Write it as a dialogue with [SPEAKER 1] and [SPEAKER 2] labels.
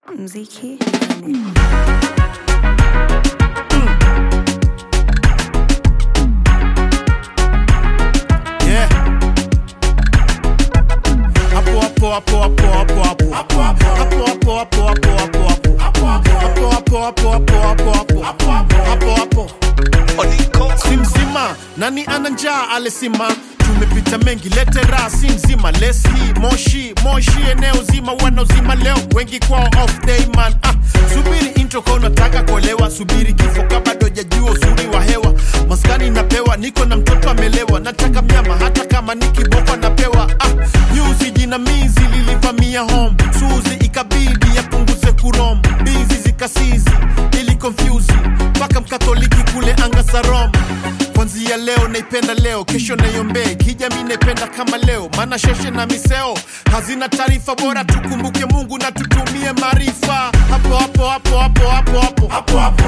[SPEAKER 1] mziki
[SPEAKER 2] Yeah. Hapo hapo hapo hapo hapo hapo. Hapo hapo hapo hapo hapo hapo hapo. Hapo hapo hapo hapo hapo hapo. Hapo hapo. Si mzima, nani ana njaa alesima tumepita mengi lete raha si mzima lesi moshi moshi eneo zima wanaozima leo wengi kwao off day man ah, subiri intro kwa unataka kuolewa subiri kifo kabado jajua uzuri wa hewa maskani napewa niko na mtoto amelewa nataka mnyama hata kama ni kiboko napewa ah, nyuzi jinamizi lilivamia home suzi ikabidi yapunguze kurom bizi zikasizi ili confuse mpaka mkatoliki kule anga za Roma kwanzia leo naipenda leo kesho naiombee kijami naipenda kama leo maana sheshe na miseo hazina taarifa bora tukumbuke mungu na tutumie maarifa hapo hapo hapo hapo hapo hapo hapo hapo